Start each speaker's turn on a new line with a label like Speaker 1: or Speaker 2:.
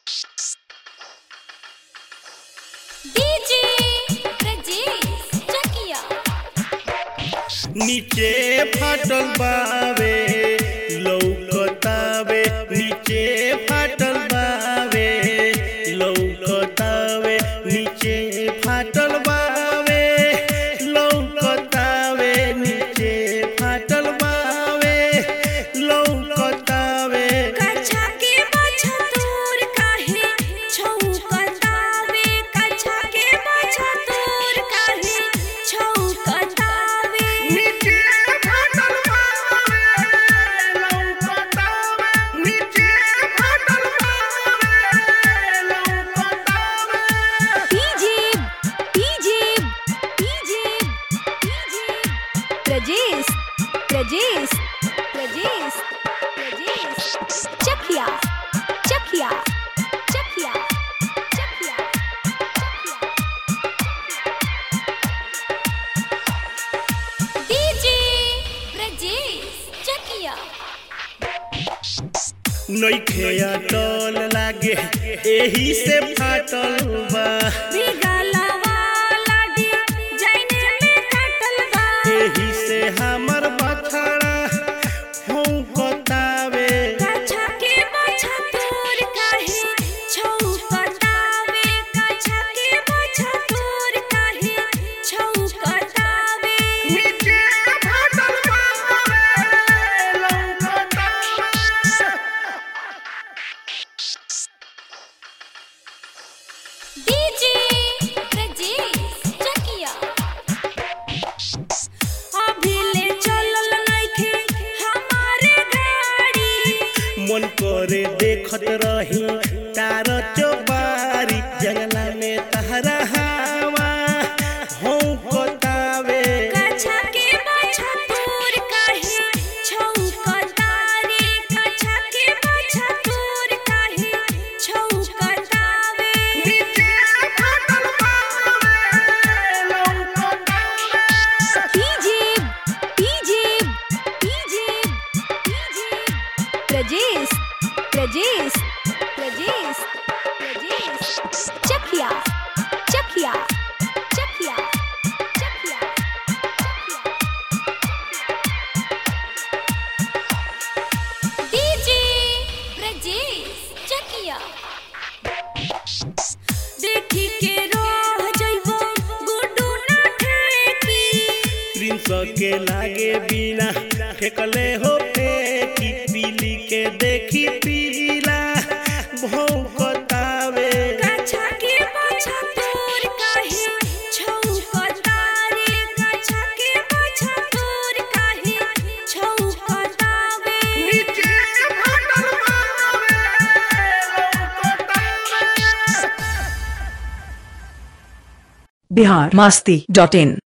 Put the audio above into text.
Speaker 1: DJ Brajesh चकिया
Speaker 2: नीचे फाटल बावे लौकतावे नीचे फाटल बावे लौकतावे नीचे फाटल बावे लौकतावे नीचे फाटल बावे लौकतावे
Speaker 1: कछा के बछा तोर काहे छौकतावे कछा के बछा तोर काहे छौकतावे
Speaker 2: नीचे फाटल बावे लौकतावे नीचे फाटल बावे लौकतावे
Speaker 1: DJ DJ DJ DJ Brajesh Brajesh Brajesh Brajesh Chakia Chakia Chakia Chakia DJ Brajesh Chakia
Speaker 2: नइखे अटल लागे एही से फाटल बा
Speaker 1: बिगला वाला डी जाइने में कटल बा
Speaker 2: एही से हमर बछड़ा भौंकतावे
Speaker 1: कछा के बछा तोर काहे छौकतावे कछा के बछा तोर काहे छौकतावे
Speaker 2: नीचे फाटल बावे लौकतावे
Speaker 1: डीजे ब्रजेश चकिया अभिले चलल नइखे हमारे गाड़ी
Speaker 2: मन करे देखत रही तार चौबारी जंगला में तहरा हवा भौंकतावे
Speaker 1: कछा के बछा तोर काहे छौकतावे कछा के बछा तोर काहे छौकतावे
Speaker 2: नीचे फाटल बावे लौकतावे
Speaker 1: DJ DJ DJ DJ Brajesh Brajesh Brajesh Brajesh Chakia Chakia Chakia Chakia DJ Brajesh Chakia देखी के रोह जइबो गुड्डू ना ठेकी
Speaker 2: प्रिंस के लागे बिना फेकले हो फेंकी पीली के देखी पीला भौंकतावे
Speaker 1: कछा के बछा तोर काहे छौकतारे कछा के बछा तोर काहे छौकतावे
Speaker 2: नीचे फाटल बावे लौकतावे
Speaker 3: बिहार मास्ती डॉट इन